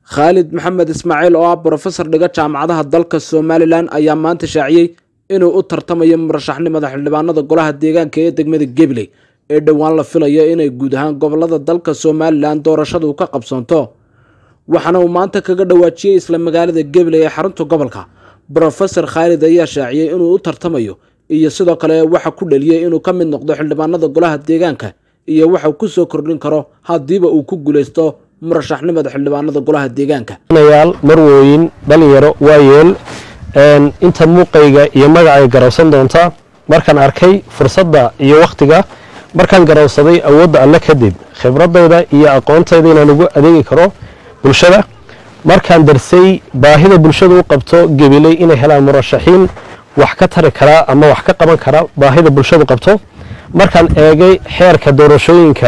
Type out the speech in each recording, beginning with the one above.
khaalid maxamed ismaaciil oo ah brofesor dhiga jaamacadaha dalka somalilan ayaa maanta shaaciyey inuu u tartamayo murashaxnimada xildhibaanada golaha deegaanka ee degmada gabiley ee dhowaan la filayo inay guud ahaan gobolada dalka somalilan doorashadu ka qabsoonto waxaana uu maanta kaga dhawaajiyey isla magaalada gabiley ee xarunta gobolka brofesor khaalid ayaa shaaciyey inuu u tartamayo iyo sidoo kale waxa ku dhaliyey inuu ka mid noqdo xildhibaanada golaha deegaanka iyo waxa uu kusoo kordhin karo haddiiba uu ku guuleysto murashaxnimada xildhibaanada golaha deegaanka yaal marwooyin dhalinyaro waayeel inta muuqayga iyo magacay garowsan doonta markaan arkay fursadda iyo wakhtiga markaan garowsaday awoodda alle kadib khibradayda iyo aqoontayda inaan ugu adeegi karo bulshada markaan darsay baahida bulshada u qabto gebiley inay helaan murashaxiin wax ka tari karaa ama wax ka qaban kara baahida bulshadu qabto markaan eegay xeerka doorashooyinka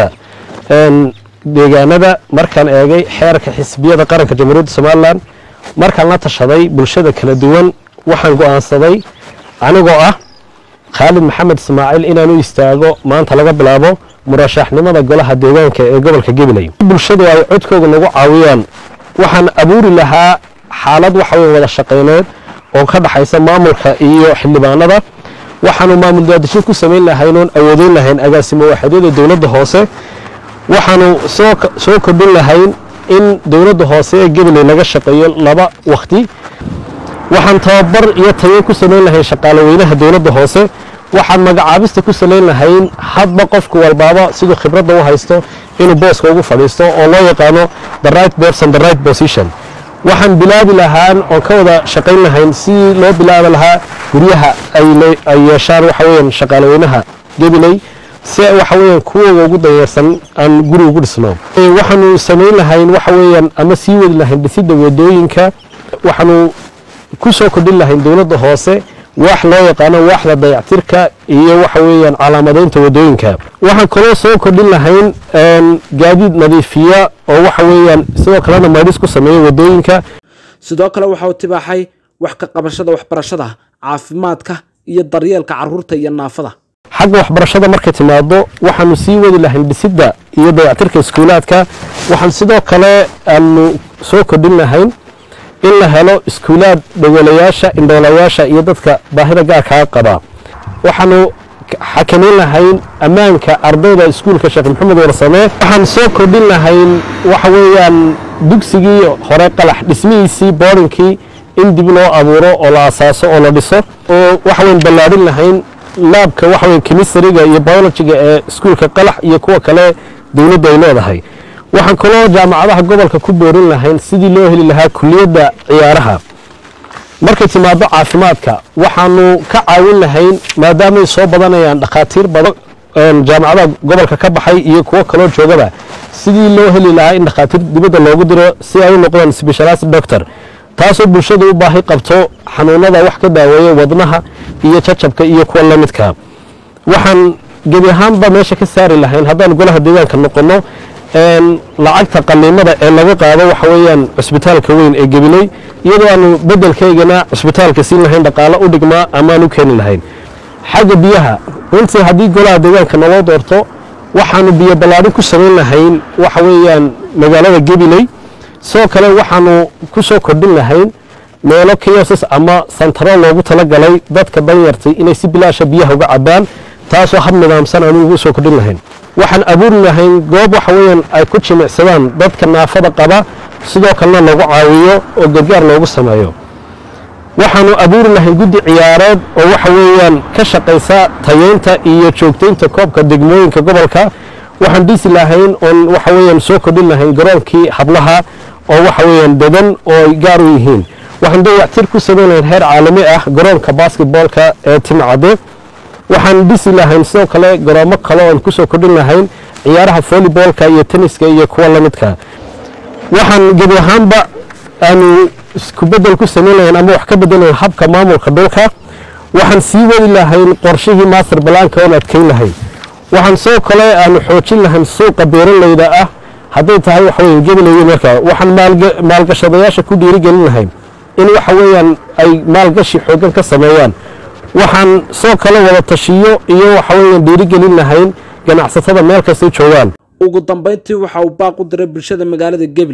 deegaanada markaan eegay xeerka xisbiyada qaranka jamhuuriyadda somalilan markaan la tashaday bulshada kala duwan waxaan go'aansaday anigoo ah khaalid maxamed ismaaciil inaan u istaago maanta laga bilaabo murashaxnimada golaha deegaanka ee gobolka gabiley bulshadu ay codkooga nagu caawiyaan waxaan abuuri lahaa xaalad waxaweyn wada shaqayneed oo ka dhaxaysa maamulka iyo xildhibaanada waxaanu maamul daadishin ku samayn lahayn oon awoodeyn lahayn agaasimo waaxadyada dowladda hoose waxaanu soo kordhin lahayn in dowladda hoose ee gabiley laga shaqeeyo laba wakhti waxaan tababar iyo tageyn ku samayn lahayn shaqaale weynaha dowladda hoose waxaan magacaabista ku salayn lahayn hadba qofku walbaaba siduu khibradda u haysto inuu booska ugu fadhiisto oo loo yaqaano the right person the right position waxaan bilaabi lahaan oon ka wada shaqayn lahayn sidii loo bilaabi lahaa guryaha ay yeeshaan waxa weeyaan shaqaale weynaha gabiley si waxa weeyaan kuwooga ugu dayeersan aan guri ugu dhisno waxaanu samayn lahayn waxa weeyaan ama sii wadi lahayn dhisidda wadooyinka waxaanu ku soo kordhin lahayn dowladda hoose wax loo yaqaano waaxda dayactirka iyo waxa weeyaan calaamadeynta wadooyinka waxaan kaloo soo kordhin lahayn gaadiid nadiifiya oo waxa weeyaan sidoo kalena maydhis ku sameeya wadooyinka sidoo kale waxa uu tibaaxay wax ka qabashada waxbarashada caafimaadka iyo daryeelka caruurta iyo naafada xagga waxbarashada markay timaado waxaanu sii wadi lahayn dhisidda iyo dayactirka iskuulaadka waxaan sidoo kale aanu soo kordhin lahayn in la helo iskuulaad dhogolayaasha indhoolayaasha iyo dadka baahida gaarkaa qaba waxaanu xakamayn lahayn ammaanka ardayda iskuulka sheekh maxamed warsame waxaan soo kordhin lahayn waxa weeyaan dugsigii hore qalax dhismihiisii boorinkii in dib loo abuuro oo la asaaso oo la dhiso oo waxaweyn ballaadhin lahayn laabka waxaweyn kemistariga iyo biologiga ee iskuulka qalax iyo kuwa kale dowladdu ay leedahay waxaan kaloo jaamacadaha gobolka ku boorin lahayn sidii loo heli lahaa kuliyadda ciyaaraha markay timaado caafimaadka waxaanu ka caawin lahayn maadaamay soo badanayaan dhakhaatiir badan jaamacadaha gobolka ka baxay iyo kuwo kaloo joogaba sidii loo heli lahaa in dhakhaatiir dibadda loogu diro si ay u noqdaan specialist doctor taasoo bulshada u baahi qabto xanuunada wax ka daaweeya wadnaha iyo jajabka iyo kuwa la midka waxaan gebi ahaanba meesha ka saari lahayn haddaan golaha deegaanka noqonno lacagta qaliimada ee laga qaado waxa weeyaan cusbitaalka weyn ee gabiley iyadoo aanu bedelkaygana cusbitaalka siin lahayn dhaqaalo u dhigmaa amaan u keeni lahayn xagga biyaha runtii haddii golaha deegaanka naloo doorto waxaanu biyo ballaadhin ku samayn lahayn waxa weeyaan magaalada gabiley sidoo kale waxaanu ku soo kordhin lahayn meelo kiyosas ama santaro loogu talagalay dadka danyartay inay si bilaasha biyaha uga cabaan taasoo hab nidaamsan aanu ugu soo kordhin lahayn waxaan abuuri lahayn goob waxa weeyaan ay ku jimicsadaan dadka naafada qaba sidoo kalena lagu caawiyo oo gargaar loogu sameeyo waxaanu abuuri lahayn guddi ciyaareed oo waxa weeyaan ka shaqaysa tayeynta iyo joogtaynta koobka degmooyinka gobolka waxaan dhisi lahayn oon waxa weeyaan soo kordhin lahayn garoonkii hablaha oo waxa weeyaan dedan oo ay gaar u yihiin waxaan dayactir ku samayn lahayn heer caalami ah garoonka basketboolka ee timcade waxaan dhisi lahayn sidoo kale garoomo kale oon ku soo kordhin lahayn ciyaaraha volleyboolka iyo tenniska iyo kuwa la midka waxaan gebi ahaanba aanu isku bedel ku samayn lahayn ama wax ka bedel lahayn habka maamulka dhulka waxaan sii wadi lahayn qorshihii master balaanka oon adkeyn lahayn waxaan sidoo kale aanu xoojin lahayn suuqa beeralayda ah hadday tahay waxa weeye gabiley marka waxaan maalgashadayaasha ku dhiirigelin lahayn in waxa weeyaan ay maalgashi xoogan ka sameeyaan waxaan soo kale wada tashiyo iyo waxa weeyaan dhiirigelin lahayn ganacsatada meel kastay joogaan ugu dambayntii waxa uu baaq u diray bulshada magaalada gabley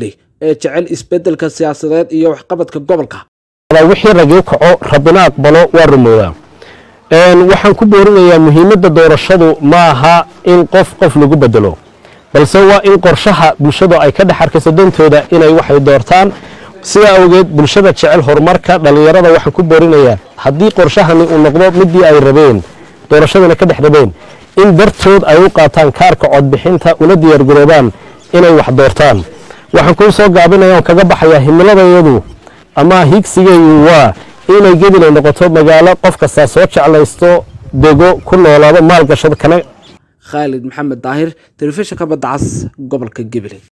ee jecel isbeddelka siyaasadeed iyo waxqabadka gobolka wixii ragii kaco rabbina aqbalo waa rumoodaa waxaan ku boorinayaa muhiimadda doorashadu ma aha in qof qof lagu bedelo balse waa in qorshaha bulshadu ay ka dhex arkayso dantooda inay waxay doortaan sidaa awgeed bulshada jecel horumarka dhallinyarada waxaan ku boorinayaa haddii qorshahani uu noqdo midii ay rabeen doorashadana ka dhex rabeen in dartood ay u qaataan kaarka codbixinta una diyaargaroobaan inay wax doortaan waxaan kuu soo gaabinaya oon kaga baxayaa himiladayadu ama higsigaygu waa inay gedilay noqoto magaalo qof kastaa soo jeclaysto dego ku noolaado maalgashado kana khaalid maxamed daahir telefishinka badda cas gobolka gabiley